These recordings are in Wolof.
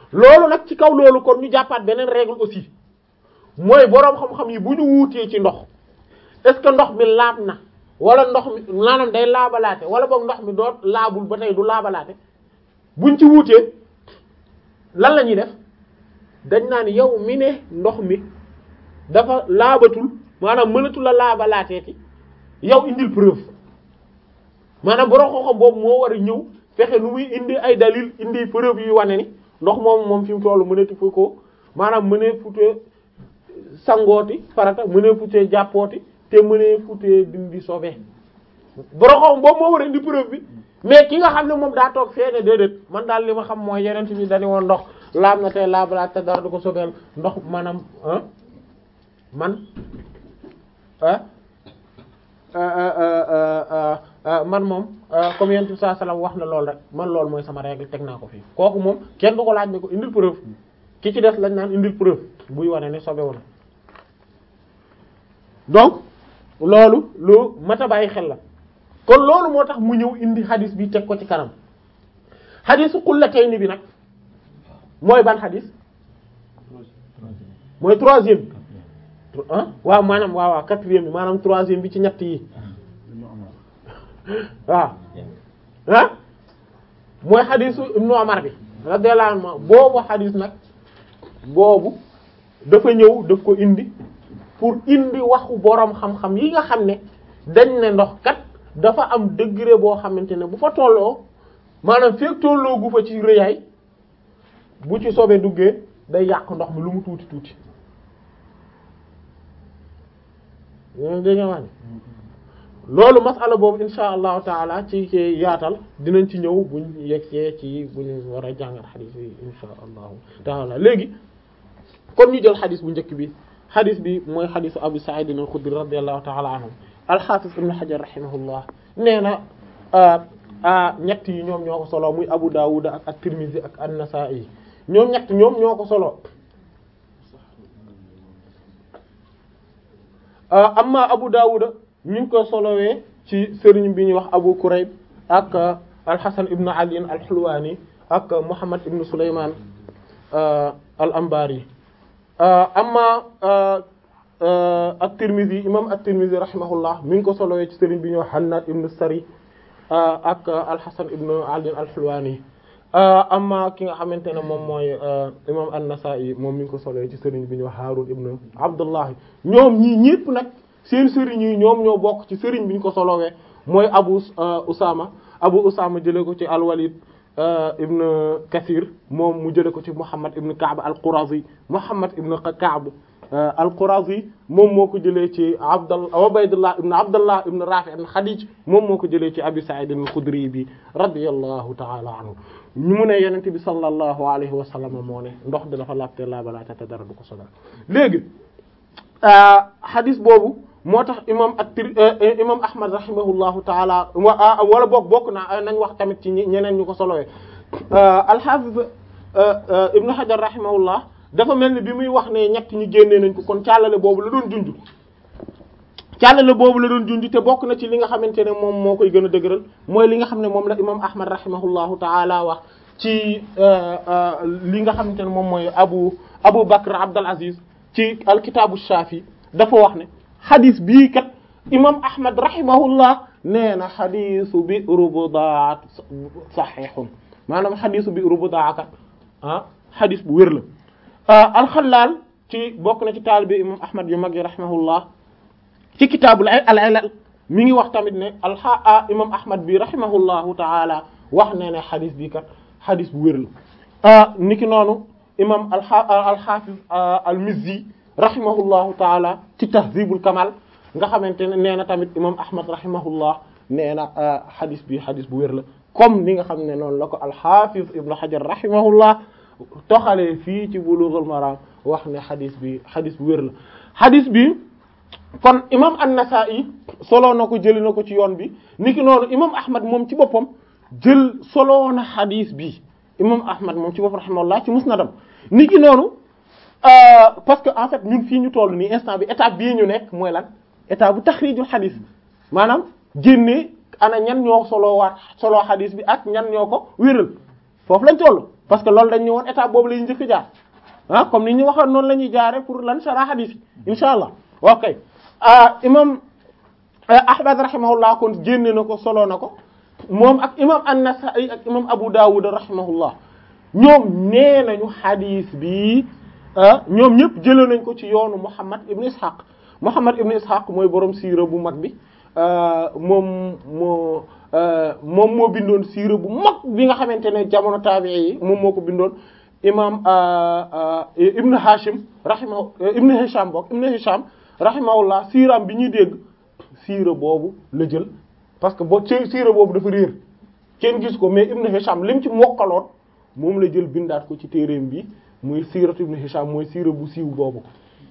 loolu nag ci kaw loolu kon ñu jàppaat beneen règle aussi mooy boroom xam-xam yi bu ñu wuutee ci ndox est-ce que ndox mi laab na wala ndox mi maanaam day laabalaate wala boog ndox mi doo laabul ba tey du laabalaate buñ ci wuutee lan la ñuy def dañ naan yow mi ne ndox mi dafa laabatul maanaam mënatul la laabalaateeti yow indil preuve maanaam borom xam-xam boobu moo war a ñëw fexe nu muy indi ay dalil indi preuve yu wane ni ndox moom moom fi mu tollu mënati fu ko maanaam mënee futee sangooti farata mënee futee jàppooti te mënee futee dindi sobe borom xam boobu moo war a indi preuve bi mais ki nga xam ne moom daa toog fee ne déedéet man daal li ma xam mooy yeneen bi dañu woon ndox laab na tey laabalaat te dara du ko sobeel ndox maanaam ah man ah man moom comme yent bi saa salaam wax na lool rek man loolu mooy sama règle teg naa ko fii kooku moom kenn du ko laaj ne ko indil preuve ki ci des lañ naan indil preuve buy wane ne sobewu na donc loolu lu mat a bàyyi xel la kon loolu moo tax mu ñëw indi xadis bi teg ko ci kanam xadisu qullatayni bi nag mooy ban xadis mooy troisième bi ah waaw maanaam waaw waaw quatrième bi maanaam troisième bi ci ñett yi waaw ah mooy xadisu ibnu Umar bi radiyallahu anhu boobu xadis nag boobu dafa ñëw daf ko indi pour indi waxu boroom xam-xam yi nga xam ne dañ ne ndox kat dafa am degré boo xamante ne bu fa tolloo maanaam fekk tolloo gu fa ci rëyaay bu ci soobee duggee day yàq ndox mi lu mu tuuti tuuti yéen dégg nga wax loolu masala boobu insha allahu taala ci ci yaatal dinañ ci ñëw buñ yegsee ci buñ war a jàngat xadis yi insha allahu taala léegi kon ñu jël xadis bu njëkk bi xadis bi mooy xadisu abu sa'id al-khudri radiyallahu taala anhu al-hafiz ibn hajar rahimahullah nee na ñett yi ñoom ñoo ko solo muy abu dawud ak at-tirmidhi ak an-nasa'i ñoom ñett ñoom ñoo ko solo amma abu dawud ñu ngi ko solowee ci sëriñ bi ñuy wax abu kurayb ak al-hasan ibn ali al-hulwani ak muhammad ibn sulayman al-anbari amma at-tirmidhi imam at-tirmidhi rahimahullah mi ngi ko solowee ci sëriñ bi ñuy wax hannad ibn sari ak al-hasan ibn ali al-hulwani amma ki nga xamante ne moom mooy imam an-Nasa'i moom mi ngi ko solo ci sëriñ bi ñu wax Harun ibn Abdullah ñoom ñii ñépp nag seen sëriñ yi ñoom ñoo bokk ci sëriñ bi ñu ko solowee mooy Abu Usama Abu Usama jëlee ko ci al-Walid ibn Kathir moom mu jëlee ko ci Muhammad ibn Ka'b al-Qurazi Muhammad ibn Ka'b al-Qurazi moom moo ko jëlee ci Abdallah Ubaydullah ibn Abdullah ibn Rafi' ibn Khadij moom moo ko jëlee ci Abi Sa'id al-Khudri bi radiyallahu ta'ala anhu ñu mu ne yenente bi sallallahu alayhi wa sallam moo ne ndox di dafa laabte laabalaate te dara du ko sonal léegi hadis boobu moo tax imam at-Tir imam Ahmad rahimahullahu taala wala boog bokk na nañ wax tamit ci ñeneen ñu ko solowee al-Hafiz Ibn Hajar rahimahullah dafa mel ni bi muy wax ne ñett ñi génnee nañ ko kon càllale boobu la doon junj càllale boobu la doon junj te bokk na ci li nga xamante ne moom moo koy gën a dëgëral mooy li nga xam ne moom la imam ahmad rahimahullahu taala wax ci li nga xamante ne moom mooy abu abu bakr abdul aziz ci alkitaabu shafi dafa wax ne xadis bii kat imam ahmad rahimahullah nee na xadisu bi rubudaat saxiixun maanaam xadisu bi rubudaa kat ah xadis bu wér la alxalaal ci bokk na ci taalibe imam ahmad yu mag yi rahimahullah ci kitaabul al ilal mi ngi wax tamit ne alxa imam ahmad bi rahimahullahu taala wax ne ne xadis bi kat xadis bu wér la niki noonu imam alxafiz al-mizzi rahimahullahu taala ci tahzibul kamal nga xamante ne nee na tamit imam ahmad rahimahullah nee na xadis bi xadis bu wér la comme ni nga xam ne noonu la ko alxafiz ibnu hajar rahimahullah toxalee fii ci bulughul maram wax ne xadis bi xadis bu wér la xadis bi kon imam an-Nasa'i solo na ko jëli na ko ci yoon bi niki noonu imam Ahmad moom ci boppam jël solo na xadis bi imam Ahmad moom ci boppam rahimahullah ci musnadam niki noonu parce que en fait ñun fii ñu toll nii instant bi étape bii ñu nekk mooy lan étape bu taxrijul xadis maanaam génnee ana ñan ñoo solo waat solo xadis bi ak ñan ñoo ko wéral foofu lañ toll parce que loolu dañ ñu woon étape boobu la ñuy njëkk jaar ah comme ni ñu waxoon noonu la ñuy jaare pour lan sara hadith yi insha allah ok imam ahmad rahimahullah kon génne na ko solo na ko moom ak imam an-Nasa'i ak imam Abu Dawud rahimahullah ñoom nee nañu hadith bi ñoom ñëpp jëlee nañ ko ci yoonu Muhammad ibn Ishaq Muhammad ibn Ishaq mooy borom siira bu mag bi moom moo moom moo bindoon siira bu mag bi nga xamante ne jamono taabi'i yi moom moo ko bindoon imam Ibn Hashim rahimahu Ibn Hisham bokk Ibn Hisham rahimahullah siiraam bi ñuy dégg siira boobu la jël parce que boo siira boobu dafa réer kenn gis ko mais Ibn Hisham lim ci mokkaloon moom la jël bindaat ko ci téereem bi muy siiratu Ibn Hisham mooy siira bu siiw boobu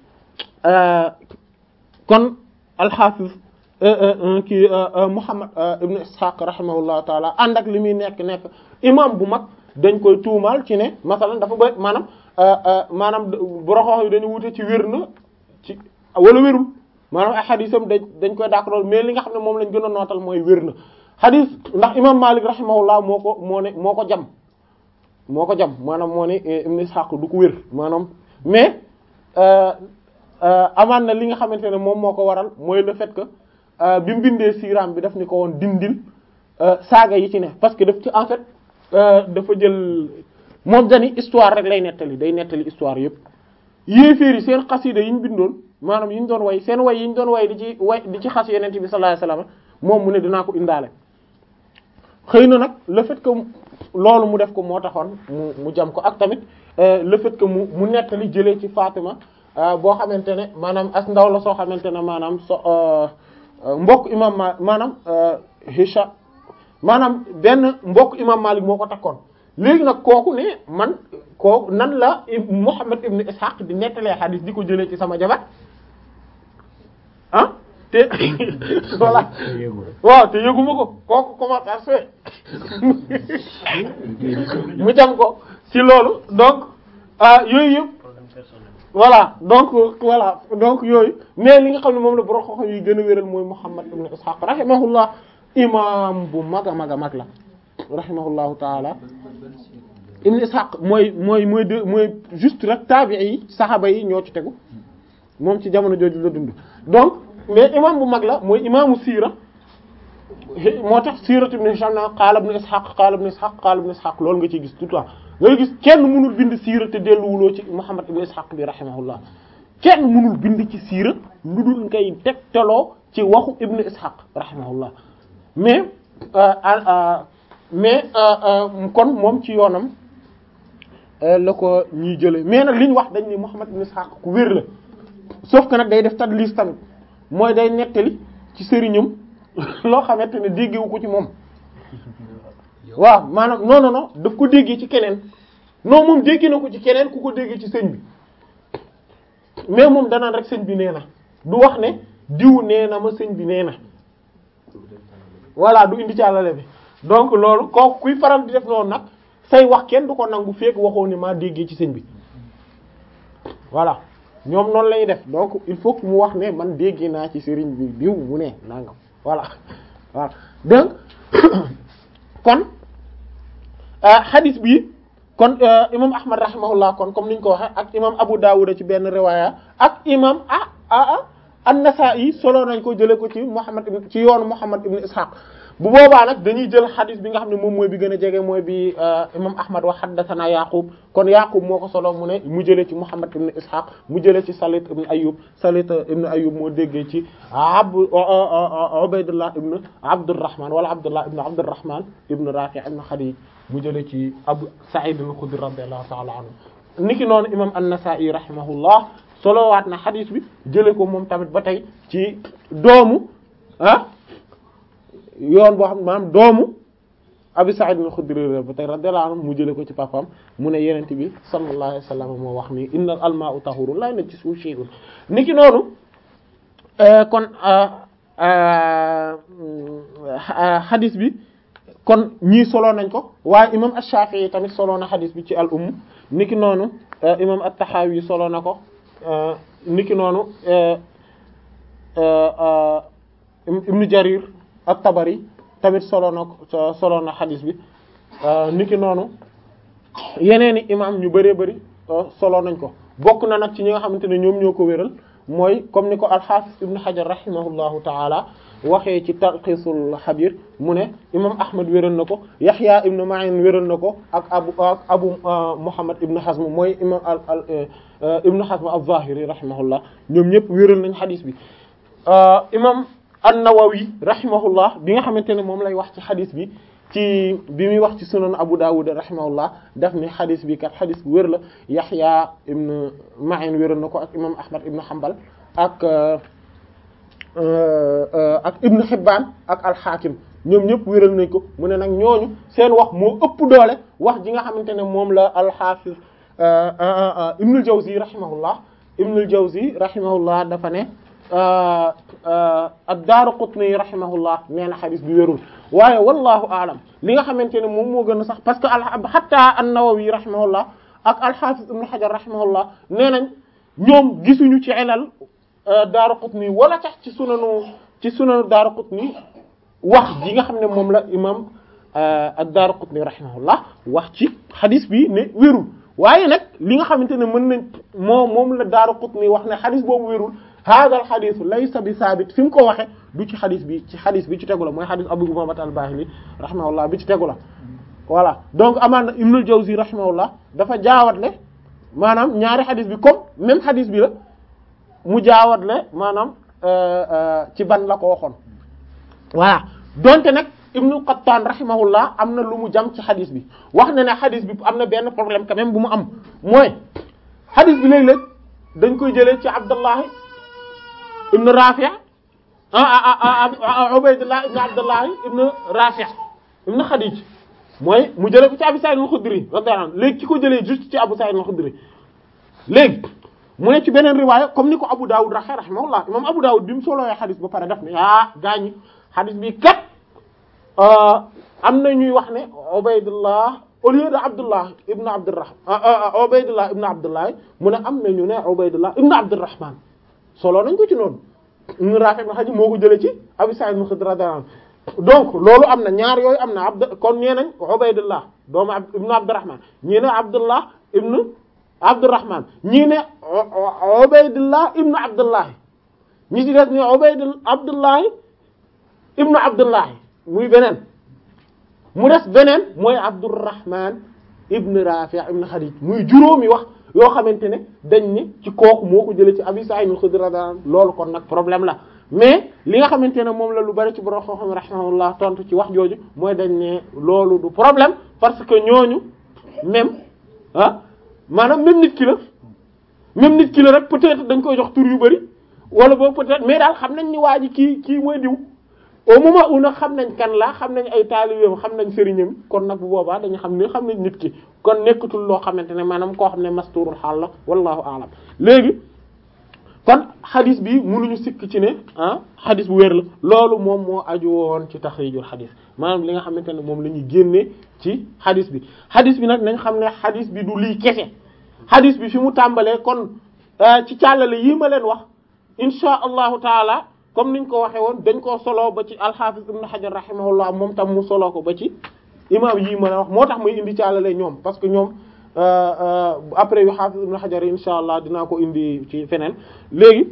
kon al-Hafiz kii Muhammad ibn Ishaq rahimahullahu taala ànd ak li muy nekk nekk imam bu mag dañ koy tuumaal ci ne masalan dafa bëri maanaam maanaam boroxoox yi dañu wute ci wér na ci wala wérul maanaam ay xadisam dañ dañ koy dàq lool mais li nga xam ne moom lañ gën a nootal mooy wér na xadis ndax imam Malik rahimahullah moo ko moo ne moo ko jam moo ko jam maanaam moo ne ibn Ishaq du ko wér maanaam mais amaan na li nga xamante ne moom moo ko waral mooy le fait que bi mu bindee siiraam bi daf ni ko woon dindil saaga yi ci ne parce que daf ci en fait dafa jël moom dani histoire rek lay nettali day nettali histoire yëpp yéeféer yi seen xasida yi ñu bindoon maanaam yi ñu doon way seen way yi ñu doon way di ci way di ci xas yeneen bi sallallahu alayhi wasallam moom mu ne dinaa ko indaale xëy na nag le fait que loolu mu def ko moo taxoon mu mu jam ko ak tamit le fait que mu mu nettali jëlee ci Fatima boo xamante ne maanaam as ndaw la soo xamante ne maanaam so mbokk imam ma maanaam Hisha maanaam benn mbokk imam Malik moo ko takkoon léegi nag kooku ne man kooku nan la Muhammad ibn Ishaq di nettalee xadis di ko jëlee ci sama jabar ah te voilà waaw te yëguma ko kooku comment ça se fait mu jam ko ci loolu donc yooyu yëpp voilà donc voilà donc yooyu mais li nga xam ne moom la borom xam yi gën a wéral mooy Muhammad ibn Ishaq rahimahullah imam bu mag a mag a mag la rahimahullahu taala ibn Ishaq mooy mooy mooy de mooy juste rek taabi'i yi saxaaba yi ñoo ci tegu moom ci jamono jooju la dund donc mais imam bu mag la mooy imaamu siira moo tax siiratu ibn Hisham na qaala ibn Ishaq qaala ibn Ishaq qaala ibn Ishaq loolu nga ciy gis tout le temps ngay gis kenn mënul bind siira te delluwuloo ci Muhammad ibn Ishaq bi rahimahullah kenn mënul bind ci siira lu dul ngay tegtaloo ci waxu ibn Ishaq rahimahullah mais mais kon moom ci yoonam la ko ñuy jële mais nag li ñu wax dañ ni Muhammad ibn Ishaq ku wér la sauf que nag day def tadlis tamit mooy day nettali ci sëriñam loo xamante ne déggewu ko ci moom waaw maanaam non non non daf ko déggee ci keneen non moom dégg na ko ci keneen ku ko déggee ci sëñ bi mais moom danaan rek sëñ bi nee na du wax ne diw nee na ma sëñ bi nee na voilà du indi ci àllale bi donc loolu kooku kuy faral di def noonu nag say wax kenn du ko nangu fekk waxoo ni maa déggee ci sëñ bi voilà ñoom noonu lañuy def donc il faut que mu wax ne man déggee naa ci sëriñ bi diw mu ne nangam voilà voilà donc kon hadith bi kon imam ahmad rahimahullah kon comme niñ ko waxe ak imam abu dawud ci benn riwaaya ak imam ah ah an-nasa'i solo nañ ko jële ko ci muhammad ibn ci yoonu muhammad ibn ishaq bu boobaa nag dañuy jël hadith bi nga xam ne moom mooy bi gën a jege mooy bi imam ahmad wa haddathana yaqub kon yaqub moo ko solo mu ne mu jëlee ci muhammad ibn ishaq mu jëlee ci salit ibn ayub salit ibn ayub moo déggee ci ab ubaydullah ibn abdurrahman wala abdullah ibn abdurrahman ibn rafi' ibn khadij mu jëlee ci abu sa'id al-khudri radiyallahu ta'ala anhu niki noonu imam an-nasa'i rahimahullah solowaat na hadith bi jëlee ko moom tamit ba tey ci doomu ah yoon boo xam ne maanaam doomu Abi Sa'id al-Khudri ba tey radiyallahu anhu mu jëlee ko ci papaam mu ne yenent bi sallallahu alayhi wa sallam moo wax ni innal almaa'u tahurun la najisuhu shay'un niki noonu kon hadith bi kon ñii solo nañ ko waaye imam ash-Shafi'i tamit solo na hadith bi ci al umm niki noonu imam at-Tahawi solo na ko niki noonu Ibn Jarir at-Tabari tamit solo na solo na xadis bi niki noonu yeneen i imam ñu bëree bëri solo nañ ko bokk na nag ci ñi nga xamante ne ñoom ñoo ko wéral mooy comme ni ko al-Hafiz ibn Hajar rahimahullahu taala waxee ci Talqisul Habir mu ne imam Ahmad wéral na ko Yahya ibn Ma'in wéral na ko ak abu ak abu Muhammad ibn Hazm mooy imam al al ibn Hazm az-Zahiri rahimahullah ñoom ñëpp wéral nañ xadis bi imam an-Nawawi rahimahullah bi nga xamante ne moom lay wax ci xadis bi ci bi muy wax ci sunan Abu Dawud rahimahullah daf ni xadis bi kat xadis bu wér la Yahya ibn Ma'in wéral na ko ak imam Ahmad ibn Hanbal ak ak Ibn Hibban ak al-Hakim ñoom ñëpp wéral nañ ko mu ne nag ñooñu seen wax moo ëpp doole wax ji nga xamante ne moom la al-Hafiz Ibn al-Jawzi rahimahullah Ibn al-Jawzi rahimahullah dafa ne ad-Daraqutni rahimahullah nee na xadis bi wérul waaye wallahu aalam li nga xamante ne moom moo gën a sax parce que al hatta an-Nawawi rahimahullah ak al-Hafiz Ibn Hajar rahimahullah nee nañ ñoom gisuñu ci ilal Daraqutni wala tax ci sunanu ci sunanu Daraqutni wax ji nga xam ne moom la imam ad-Daraqutni rahimahullah wax ci xadis bi ne wérul waaye nag li nga xamante ne mën nañ moo moom la Daraqutni wax ne xadis boobu wérul hada al xadis laysa bi saabit fi mu ko waxe du ci xadis bi ci xadis bi ci tegu la mooy xadis Abu Umaama al-Baahili rahimahullah bi ci tegu la voilà donc amaan na Ibnul Jawzi rahimahullah dafa jaawatle maanaam ñaari xadis bi comme même xadis bi la mu jaawatle maanaam ci ban la ko waxoon voilà donte nag Ibnul Qattaan rahimahullah am na lu mu jam ci xadis bi wax na ne xadis bi am na benn problème quand même bu mu am mooy xadis bi léeg-léeg dañ koy jëlee ci Abdullahi ibn Rafi' ah Ubaydullah ibn Abdullah ibn Rafi' ibn Khadij mooy mu jëlee ko ci Abu Sa'id al-Khudri radiyallahu anhu léegi ki ko jëlee juste ci Abu Sa'id al-Khudri léegi mu ne ci beneen riwaaya comme ni ko Abu Dawud raxe rahimahullah imam Abu Dawud bi mu solowee xadis ba pare daf ne ah gaañi xadis bi kat am na ñuy wax ne Ubaydullah au lieu de Abdullah ibn Abdurrahman Ubaydullah ibn Abdullah mu ne am na ñu ne Ubaydullah ibn Abdurrahman solo nañ ko ci noonu ibn Rafi' ibn Khadij moo ko jëlee ci Abu Sa'id al-Khudri radiyallahu anhu donc loolu am na ñaar yooyu am na abd kon ñee nañ Ubaydullah doomu ibn Abdurrahman ñii ne Abdullah ibn Abdurrahman ñii ne Ubaydullah ibn Abdullah ñi ci des ni Ubaydullah Abdullah ibn Abdullah muy beneen mu des beneen mooy Abdurrahman ibn Rafi' ibn Khadij muy juróomi wax yoo xamante ne dañ ni ci kooku moo ko jëlee ci Abi Sa'id al-Khudri radiyallahu anhu loolu kon nag problème la mais li nga xamante ne moom la lu bari ci borom xam-xam rahimahullah tontu ci wax jooju mooy dañ ne loolu du problème parce que ñooñu même ah maanaam même nit ki la même nit ki la rek peut-être dañ koy jox tur yu bari wala boobu peut-être mais daal xam nañ ni waa ji kii kii mooy diw au moment où nag xam nañ kan la xam nañ ay taalibeem xam nañ sëriñam kon nag bu boobaa dañu xam ne xam nañ nit ki kon nekkatul loo xamante ne maanaam koo xam ne masturul xaal la wallahu aalam léegi kon xadis bi mënuñu sikk ci ne ah xadis bu wér la loolu moom moo aju woon ci taxrijul xadis maanaam li nga xamante ne moom la ñuy génnee ci xadis bi xadis bi nag nañ xam ne xadis bi du lii kese xadis bi fi mu tàmbalee kon ci càllale yii ma leen wax insha allahu taala comme niñ ko waxee woon dañ koo solo ba ci alxaafis ibn xajar rahimahullah moom tam mu solo ko ba ci imam yii ma la wax moo tax muy indi càllale ñoom parce que ñoom après yu xaafis ibn xajar yi insha allah dinaa ko indi ci feneen léegi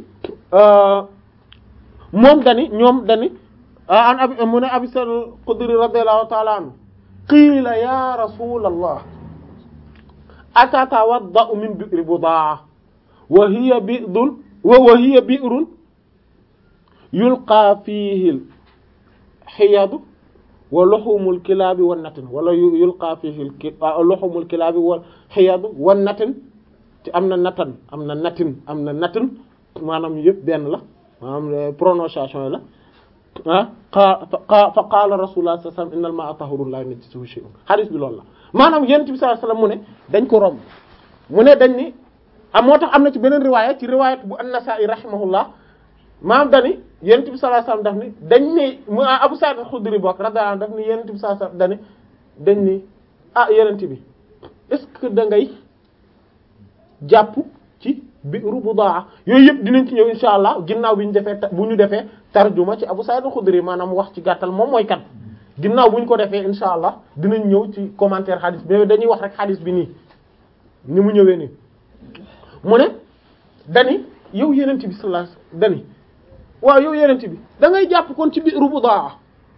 moom dani ñoom dani an abi mu ne abi sal xudri radiallahu taala anhu qiila ya rasul allah atatawadda'u min bi'ri budaa wa hiya bi'run wa hiya bi'run yulqaa fiihi xiyadu wa luxumul kilaabi wan natin wala yulqaa fiihi luxumul kilaabi wal xiyadu wan natin te am na natan am na natin am na natin maanaam yëpp benn la maanaam prononciation yi la ah fa qaala rasulullah sallallahu alayhi wasallam innal maa'a tahurun laa yunajjisuhu shay'un hadith bi loolu la maanaam yonent bi sallallahu alayhi wasallam mu ne dañ ko romb mu ne dañ ni am moo tax am na ci beneen riwaaya ci riwaayat bu an-Nasaa'i rahimahullah maam dani yonent bi sallallahu alayhi wasallam daf ni dañ ni mu Abu Sa'id al-Khudri bokk radiyallahu anhu daf ni yonent bi sallallahu alayhi wasallam dani dañ ni ah yonent bi est-ce que da ngay jàpp ci bi'ru Budaa yooyu yëpp dinañ ci ñëw insha allah ginnaaw bi ñu defee bu ñu defee tarjuma ci Abu Sa'id al-Khudri maanaam wax ci gàttal moom mooy kan ginnaaw bu ñu ko defee insha allah dinañ ñëw ci commentaire xadis bi dañuy wax rek xadis bi nii ni mu ñëwee nii mu ne dani yow yenent bi sallallahu alayhi wasallam dani waaw yow yenent bi da ngay jàpp kon ci biiru budaa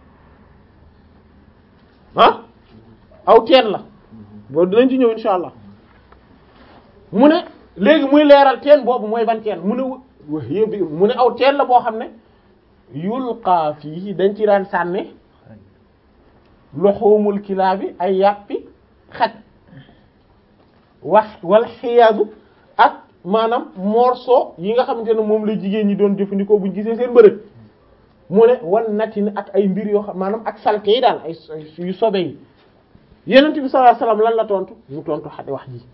ah aw teen la boobu dinañ ci ñëw insha allah mu ne léegi muy leeral teen boobu mooy ban teen mu ne wax yëpp mu ne aw teen la boo xam ne yulqaa fii dañ ci daan sànni loxoomul kilaa bi ay yàppi xaj wax wala xiyaadu ak maanaam morceau yi nga xamante ne moom la jigéen ñi doon jëfandikoo buñ gisee seen bërëb mu ne wan nati ne ak ay mbir yoo xam maanaam ak salte yi daal ay yu sobe yi yenent bi sallallahu alayhi wasallam lan la tontu mu tontu xadi wax ji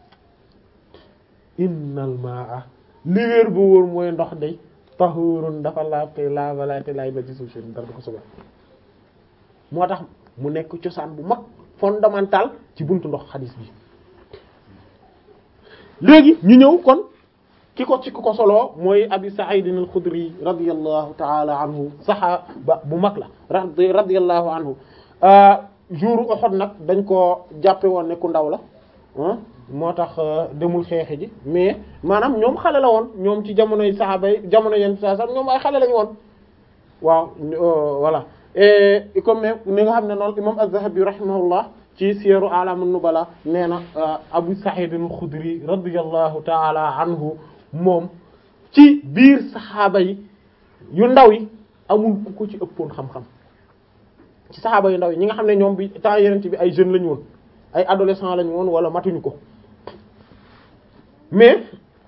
innal maa li wéer ba wóor mooy ndox day tahurun dafa laab te laabalaate laay ba ci suuf si dara du ko sobe moo tax mu nekk cosaan bu mag fondamental ci buntu ndox xadis bi léegi ñu ñëw kon ki ko ci ku ko soloo mooy abi sa'id al-khudri radiyallahu ta'ala anhu saxaaba bu mag la radiyallahu anhu jour Uhud nag dañ ko jàppe woon ne ku ndaw la moo tax demul xeexi ji mais maanaam ñoom xale la woon ñoom ci jamonoy saxaaba yi jamono yenn saa sax ñoom ay xale lañu woon waaw voilà et comme ni nga xam ne noonu imam Az-Zahabi rahimahullah ci Siyar A'lam an-Nubala nee na Abu Sa'id al-Khudri radiyallahu ta'ala anhu moom ci biir saxaaba yi yu ndaw yi amul ku ko ci ëppoon xam-xam ci saxaaba yu ndaw yi ñi nga xam ne ñoom bi temps yeneen bi ay jeunes lañu woon ay adolescents lañu woon wala matuñu ko mais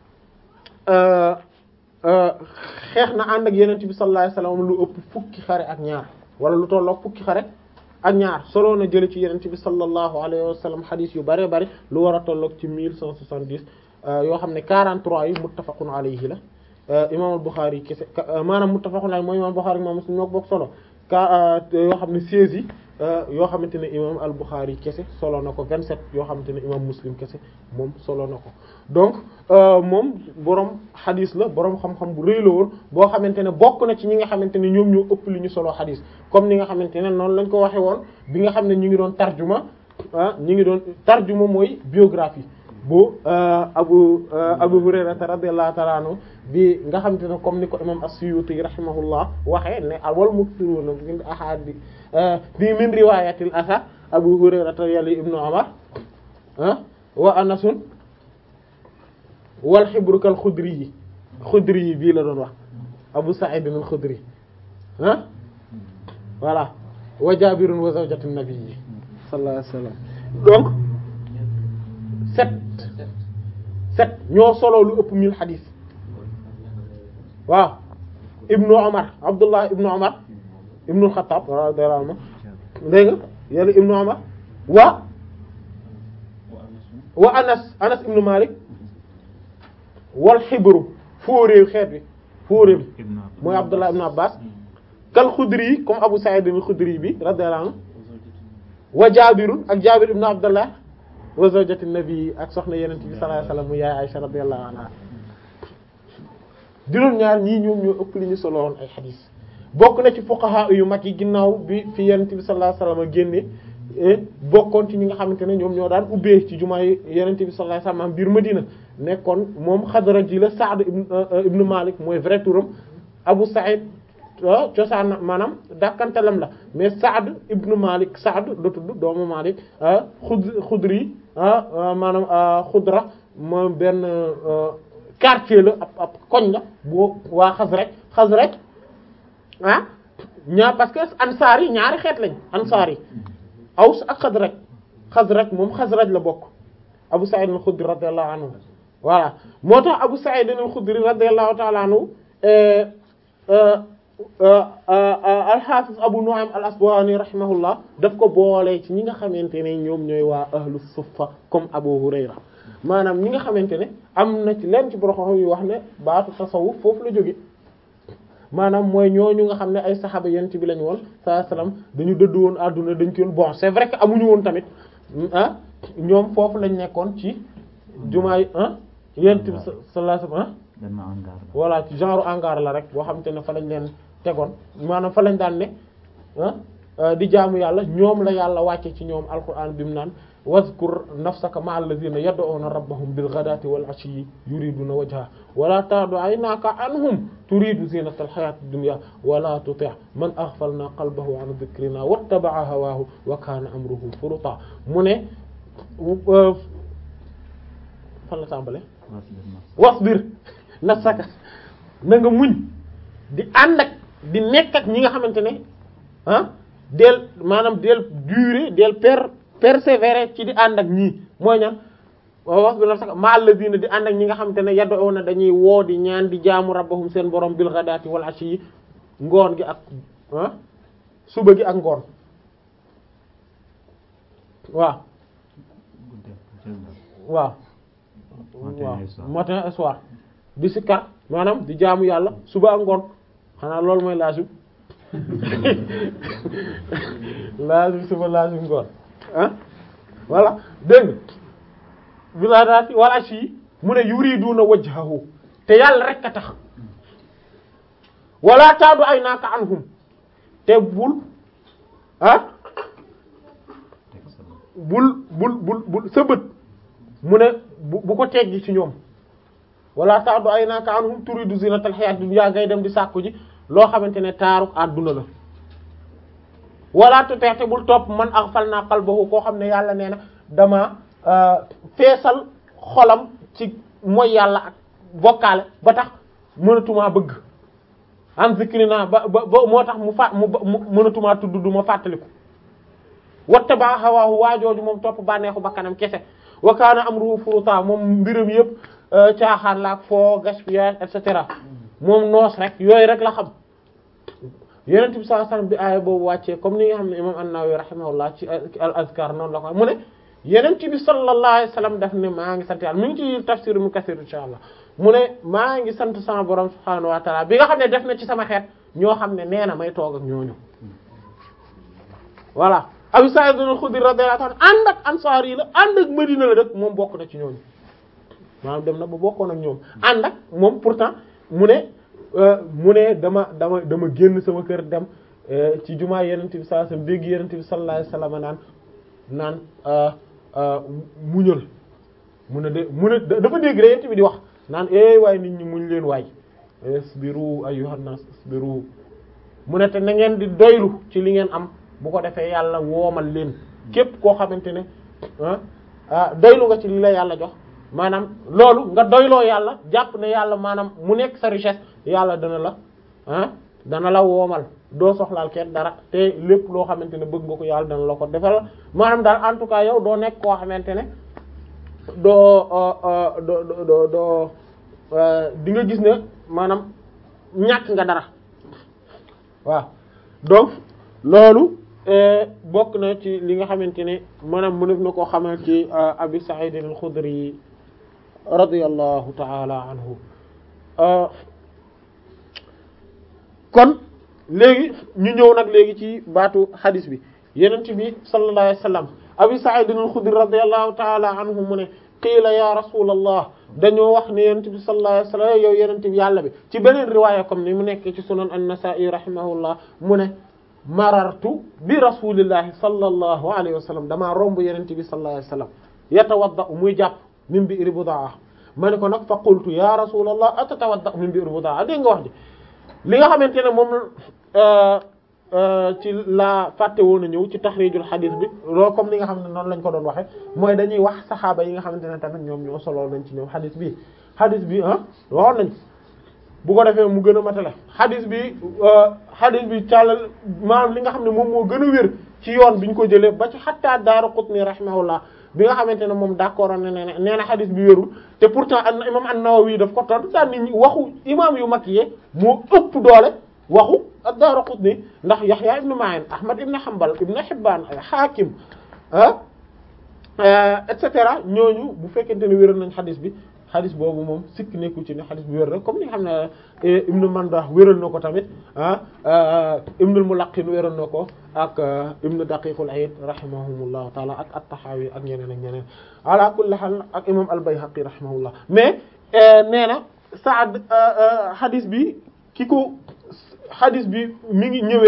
xeex na ànd ak yeneen bi sallallahu alayhi wasallam lu ëpp fukki xare ak ñaar wala lu tollook fukki xare ak ñaar solo na jële ci yeneen bi sallallahu alayhi wasallam xadiis yu bare bare lu war a tollook ci mille cent soixante-dix yoo xam ne 43 yi muttafaqun alayhi la imam al-Bukhari kese maanaam muttafaqun alayhi mooy imam al-Bukhari imam Muslim ñoo bokk solo ka yoo xam ne 16 yi yoo xamante ne imam al-Bukhari kese solo na ko 27 yoo xamante ne imam Muslim kese moom solo na ko donc moom borom xadis la borom xam-xam bu rëy la woon boo xamante ne bokk na ci ñi nga xamante ne ñoom ñoo ëpp li ñu solo xadis comme ni nga xamante ne noonu lañ ko waxe woon bi nga xam ne ñu ngi doon tarjuma ah ñu ngi doon tarjuma mooy biographie bu abu abu hurayra radiyallahu ta'ala anhu bi nga xamante ne comme ni ko imam as-suyuti rahimahullah waxee ne wal mukthiruna min ahadi bi min riwayatil asar abu hurayra yali ibnu umar wa anasun wal xibrukal xudri yi xudri yi bii la doon wax abu sa'id al-xudri ah voilà wa jabirun wa zawjatu nabi sallallahu alayhi wasallam donc sept sept ñoo solo lu ëpp mille xadis waaw ibnu Umar Abdullah ibnu Umar ibnu Xattaab radiyallahu anhu dégg nga yàlla ibnu Umar wa wa Anas Anas ibnu Malik wal xibru fóoréew xeet bi fóoréew bi mooy Abdullah ibnu Abbas kal Xudri yi comme Abu Sa'id al-Xudri bi radiyallahu anhu wa Jaabirun ak Jaabir ibnu Abdullah wa zawjati nabi ak soxna yeneen bi sallallahu alayhi wasallam mu yaay Aisha radiyallahu anha juróom ñaar ñii ñoom ñoo ëpp li ñu solo woon ay xadiis bokk na ci fuqaha yu mag yi ginnaaw bi fi yeneen bi sallallahu alayhi wasallam génne bokkoon ci ñi nga xamante ne ñoom ñoo daan ubbee ci jumaa yi yeneen bi sallallahu alayhi wasallam biir Madina nekkoon moom Xadraji la Sa'd ibn ibn Malik mooy vrai turam Abu Sa'id cosaan maanaam dàkkantalam la mais Saad ibnu Malik Saad la tudd doomu Malik xud xudri maanaam xudra moom benn quartier la ab ab koñ la boo waa Xasraj Xasraj ah ñaar parce que ansaar yi ñaari xeet lañ ansaar yi Aws ak Xasraj Xasraj moom Xasraj la bokk Abu Sa'id al-Khudri radiyallahu anhu voilà moo tax Abu Sa'id al-Khudri radiyallahu ta'ala anhu al-Hafiz Abu Nu'aym al-Asbahani rahimahullah daf ko boole ci ñi nga xamante ne ñoom ñooy waa ahlu suffa comme Abu Hurayra maanaam ñi nga xamante ne am na ci leen ci borom yu wax ne baatu tasawuf foofu la jóge maanaam mooy ñooñu nga xam ne ay saxaaba yent bi lañu woon sallallahu alayhi wasallam dañu dëdd woon àdduna dañ ko bon c'est vrai que amuñu woon tamit ah ñoom foofu lañ nekkoon ci jumaay ah yent bi sallallahu alayhi wasallam voilà ci genre hangar la rek boo xamante ne fa lañ leen tegoon maanaam fa lañ daan ne ah di jaamu yàlla ñoom la yàlla wàcce ci ñoom alquran bi mu naan wazkur nafsaka ma'a alladhina yad'una rabbahum bil ghadati wal 'ashiyyi yuriduna wajha wala ta'du 'aynaka anhum turidu zinata al hayati dunya wala tuti' man aghfalna qalbahu 'an dhikrina wattaba'a hawahu wa kana amruhu furuta mu ne fan la tàmbale wasbir nafsaka na nga muñ di ànd ak di nekk ak ñi nga xamante ne ah del maanaam del durer del per persévérer ci di ànd ak ñii mooy ñan wax bi nafsaka ma alladina di ànd ak ñi nga xamante ne yad'una dañuy woo di ñaan di jaamu rabbahum seen borom bil ghadati wal ashi yi ngoon gi ak ah suba gi ak ngoon waaw waaw waaw matin et soir di sikkar maanaam di jaamu yàlla suba ak ngoon xanaa loolu mooy laajum laajum suba laajum ngoon ah voilà dégg nga bilaadaati wala si mu ne yuriduna wajhahu te yàlla rek a tax wala taadu ay naaka anhum te bul ah bul bul bul bul sa bët mu ne bu bu ko teggi ci ñoom wala taadu ay naaka anhum turidu zinatal hayat dunya ngay dem di sàkku ji loo xamante ne taaru àdduna la wala tuteete bul topp man aghfalna qalbahu koo xam ne yàlla nee na dama feesal xolam ci mooy yàlla ak bokkaale ba tax mënatumaa bëgg an zikrina ba ba ba moo tax mu fa mu mënatumaa tudd du ma fàttaliku watta ba hawaahu waajooju moom topp bànneexu bakkanam kese wa kaana amruhu furuta moom mbiram yëpp caaxaan la ak foo gaspillage et cetera moom noos rek yooyu rek la xam yonent bi sallallahu alayhi wasallam bi aaya boobu wàccee comme ni nga xam ne imam an-Nawawi rahimahullah ci al azkar noonu la ko mu ne yonent bi sallallahu alayhi wasallam daf ne maa ngi sant yàlla mi ngi ci tafsir mu kasir insha allah mu ne maa ngi sant sama borom subhanahu wa ta'ala bi nga xam ne def na ci sama xeet ñoo xam ne nee na may toog ak ñooñu voilà Abu Sa'id al-Khudri radiyallahu anhu ànd ak ansaar yi la ànd ak Madina la rek moom bokk na ci ñooñu maanaam dem na ba bokkoon ak ñoom ànd ak moom pourtant mu ne mu ne dama dama dama génn sama kër dem ci jumaa yenent bi sallallahu alayhi wasallam dégg yenent bi sallallahu alayhi wasallam naan naan muñal mu ne de mu ne dafa dégg rek yenent bi di wax naan eh waaye nit ñi muñ leen waay isbiru ayyuhan nas isbiru mu ne te na ngeen di doylu ci li ngeen am bu ko defee yàlla woomal leen képp koo xamante ne ah doylu nga ci li la yàlla jox maanaam loolu nga doyloo yàlla jàpp ne yàlla maanaam mu nekk sa richesse yàlla dana la ah dana la woomal doo soxlaal kenn dara te lépp loo xamante ne bëgg nga ko yàlla dana la ko defal maanaam daal en tout cas yow doo nekk koo xamante ne doo doo doo doo di nga gis ne maanaam ñàkk nga dara waaw donc loolu bokk na ci li nga xamante ne maanaam mënef na koo xamal ci Abi Sa'id al-Khudri radiyallahu ta'ala anhu kon léegi ñu ñëw nag léegi ci baatu hadis bi yenent bi sallallahu alayhi wasallam Abi Sa'id al-Khudri radiyallahu ta'ala anhu mu ne qiila ya rasulallah dañoo wax ne yenent bi sallallahu alayhi wasallam yow yenent bi yàlla bi ci beneen riwaaya comme ni mu nekk ci sunan an-Nasa'i rahimahullah mu ne marartu bi rasulillahi sallallahu alayhi wa sallam damaa romb yenente bi sallallahu alayhi wa sallam yatawadda muy jàpp min bi'ri budaa ma ne ko nag fa qultu ya rasulallah atatawadda min bi'ri budaa dégg nga wax ji li nga xamante ne moom ci la fàtte woon a ñëw ci taxrijul xadis bi loolu comme li nga xam ne noonu lañ ko doon waxe mooy dañuy wax saxaaba yi nga xamante ne tamit ñoom ñoo solo nañ ci ñoom xadis bi xadis bi ah waxoon nañ bu ko defee mu gën a matale xadis bi xadis bi càllal maanaam li nga xam ne moom moo gën a wér ci yoon bi ñu ko jëlee ba ci xatta Daaraqutni rahimahullah bi nga xamante ne moom d'accord ne nee na nee na xadis bi wérul te pourtant an imam an-Nawawi daf ko tontu daan nit ñi waxu imam yu mag yee moo ëpp doole waxu ad-Daaraqutni ndax Yahya ibn Ma'in Ahmad ibn Hanbal ibn Hibban Hakim ah et cetera ñooñu bu fekkente ne wéral nañ xadis bi xadis boobu moom sikk nekku ci ne xadis bi wér rek comme ni nga xam ne Ibn Mandah wéral na ko tamit ah Ibn al-Mulaqqin wéral na ko ak Ibn Daqiq al-Eid rahimahumullahu taala ak at-Tahawi ak ñeneen ak ñeneen ala kulli hal ak imam al-Bayhaqi rahimahullah mais nee na Saad xadis bi ki ko xadis bi mi ngi ñëwee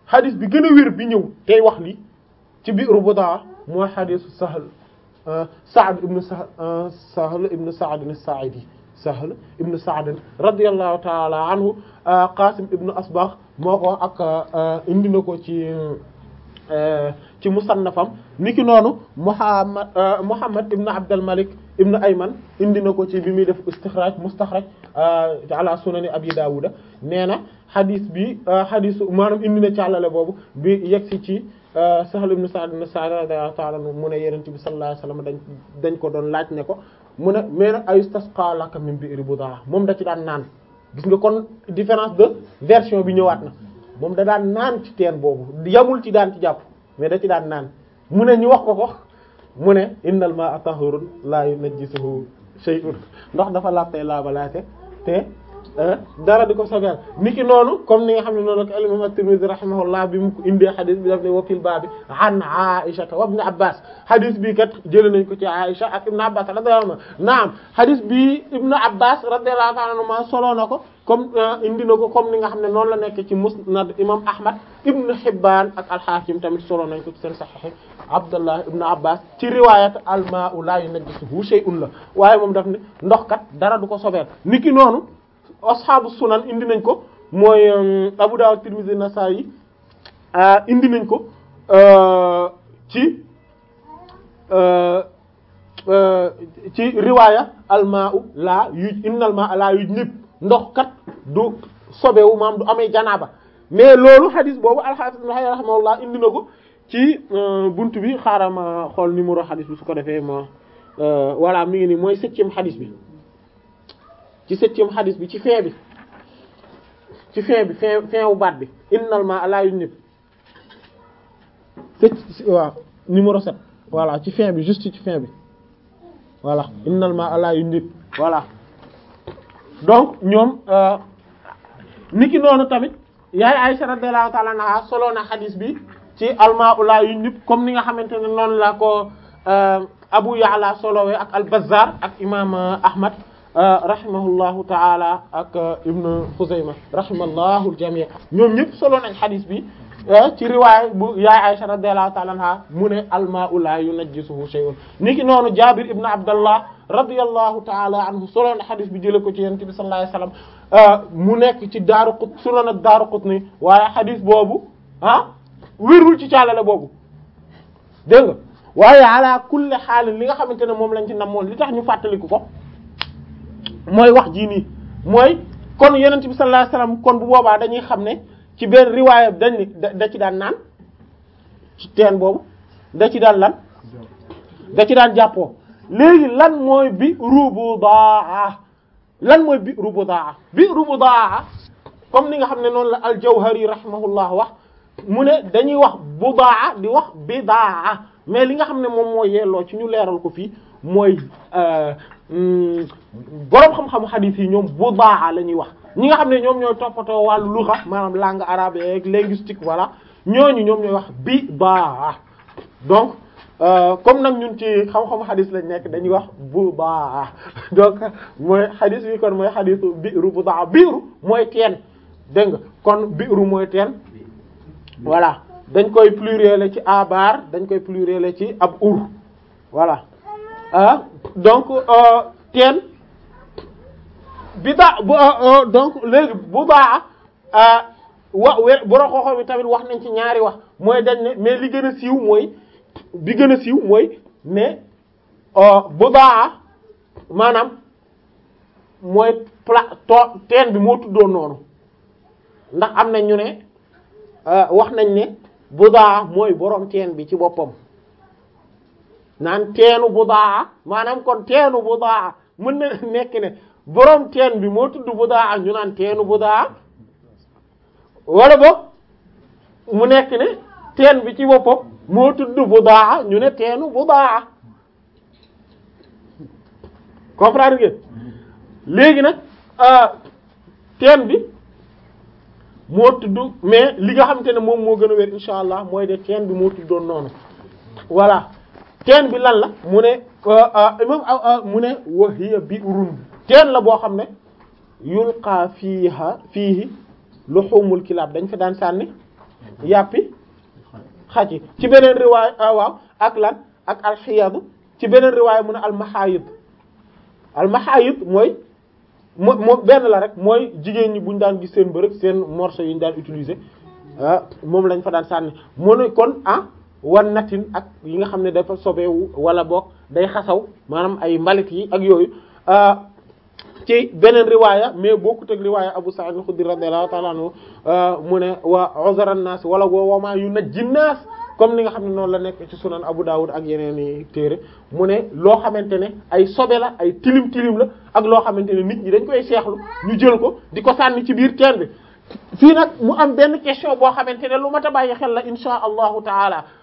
xadis bi gën a wér bi ñëw tey wax li ci biiru Budaa mooy xadisu Sahl Saad ibn Sahl Sahl ibn Saad as-Sa'idi Sahl ibn Saad radiyallahu ta'ala anhu Qasim ibn Asbagh moo ko ak indi na ko ci ci musannafam niki noonu Muhammad Muhammad ibn Abdul Malik ibn Ayman indi na ko ci bi muy def istikhraj mustaxraj ala sunani Abi Dawuda nee na xadis bi xadisu maanaam indi na càllale boobu bi yegsi ci Sahl ibn Sa'd ibn Sa'd radiyallahu ta'ala anhu mu ne Yonent bi sallallahu alayhi wasallam dañ dañ ko doon laaj ne ko mu ne mais nag ayustasqa laka min bi'ri Budaa moom da ci daan naan gis nga kon différence de version bi ñëwaat na moom da daan naan ci teen boobu yamul ci daan ci jàpp mais da ci daan naan mu ne ñu wax ko ko mu ne innal ma'a tahurun la yunajjisuhu shay'un ndox dafa laabtey laabalaate te dara di ko sobeel niki noonu comme ni nga xam ne noonu la ko imam at-Tirmidhi rahimahullah bi mu ko indee xadis bi daf ne wa fil baabi an Aisha wa ibn Abbas xadis bi kat jëlee nañ ko ci Aisha ak ibn Abbas radiyallahu anhu naam xadis bi ibn Abbas radiyallahu anhu solo na ko comme indi na ko comme ni nga xam ne noonu la nekk ci musnad imam Ahmad ibn Hibban ak al-Hakim tamit solo nañ ko ci seen sahih Abdullah ibn Abbas ci riwayat al-ma'u la yunajjisuhu shay'un la waaye moom daf ne ndox kat dara du ko sobeel niki noonu asxaabu sunan indi nañ ko mooy Abu Dawud Tirmidhi Nasa'i indi nañ ko ci ci riwaaya almaa'u laa yuj innal maa'a laa yujnib ndox kat du sobewu maam du amee janaaba mais loolu hadis boobu al-Hafiz Ibn Hajar rahimahullah indi na ko ci buntu bi xaaral ma xool numéro hadis bi su ko defee ma voilà mi ngi nii mooy septième hadis bi. ci septième hadis bi ci fin bi ci fin bi fin fin wu baat bi innal ma la yujnib waaw numéro sept voilà ci fin bi juste ci fin bi voilà innal ma la yujnib voilà donc ñoom niki noonu tamit yaay Aisha radiyallahu ta'ala anha solo na hadis bi ci alma la yujnib comme ni nga xamante ne noonu la ko Abu Ya'la solowee ak al-Bazzar ak imam Ahmad rahimahullahu taala ak ibnu Xuzayma rahimallahu al-jami' ñoom ñëpp solo nañ xadis bi ci riwaay bu yaay Aisha radiyallahu taala anha mu ne al-ma'u la yunajjisuhu shay'un niki noonu Jabir ibn Abdallah radiyallahu taala anhu solo na xadis bi jëlee ko ci Yonent bi sallallahu alayhi wasallam mu nekk ci Daaraqut sunan ak Daaraqutni waaye xadis boobu ah wérul ci caalale boobu dégg nga waaye ala kulli xaal li nga xamante ne moom lañ ci namoon li tax ñu fàttaliku ko. mooy wax jii nii mooy kon yonent bi sallallahu alayhi wasallam kon bu boobaa dañuy xam ne ci benn riwaaya dañ ni da ci daan naan ci teen boobu da ci daan lan da ci daan jàppoo léegi lan mooy bi rubudaa lan mooy bi rubudaa bi rubudaa comme ni nga xam ne noonu la al-Jawhari rahimahullah wax mu ne dañuy wax budaa di wax bidaa mais li nga xam ne moom mooy yelloo ci ñu leeral ko fii mooy boroom xam-xamu xadiis yi ñoom budaa la ñuy wax ñi nga xam ne ñoom ñooy toppatoo wàllu lugha maanaam langue arabe ak linguistique voilà ñooñu ñoom ñooy wax bidaa donc comme nag ñun ci xam-xamu xadiis lañ nekk dañuy wax budaa donc mooy xadiis bi kon mooy xadiisu biiru budaa biiru mooy teen dégg nga kon biiru mooy teen voilà dañ koy pluriel ci abar dañ koy pluriel ci ab ur voilà ah donc teen bi daa donc léegi bu baax wa we boro xooxo bi tamit wax nañ ci ñaari wax mooy dañ ne mais li gën a siiw mooy bi gën a siiw mooy ne bu baax maanaam mooy pla to teen bi moo tuddoon noonu ndax am na ñu ne wax nañ ne budaa mooy borom teen bi ci boppam naan teenu budaa maanaam kon teenu budaa mën na nekk ne borom teen bi moo tudd budaa ñu naan teenu budaa wala boog mu nekk ne teen bi ci boppam moo tudd budaa ñu ne teenu budaa comprendre ngeen léegi nag teen bi moo tudd mais li nga xamante ne moom moo gën a wér insha allah mooy de teen bi moo tuddoon noonu voilà teen bi lan la mu ne imam mu ne wa hiya bi'run teen la boo xam ne yulqa fiiha fiihi luhumul kilaab dañ fa daan sànni yàppi xaj yi ci beneen riwaay waaw ak lan ak alxiyadu ci beneen riwaay mu ne almaxaayid almaxaayid mooy moo moo benn la rek mooy jigéen ñi buñ daan gis seen bërëb seen morceau yi ñu daan utiliser ah moom lañ fa daan sànni mu ne kon ah wan natin ak yi nga xam ne dafa sobeewu wala boog day xasaw maanaam ay mbalit yi ak yooyu ci beneen riwaaya mais bokkut ak riwaaya Abu Sa'id al-Khudri radiyallahu ta'ala anhu mu ne wa uzra an-nas wala wa ma yunajji an-nas comme ni nga xam ne noonu la nekk ci sunan Abu Dawud ak yeneen i téere mu ne loo xamante ne ay sobe la ay tilim tilim la ak loo xamante ne nit ñi dañ koy seexlu ñu jël ko di ko sànni ci biir teen bi fii nag mu am benn question boo xamante ne lu mat a bàyyi xel la insha allahu taala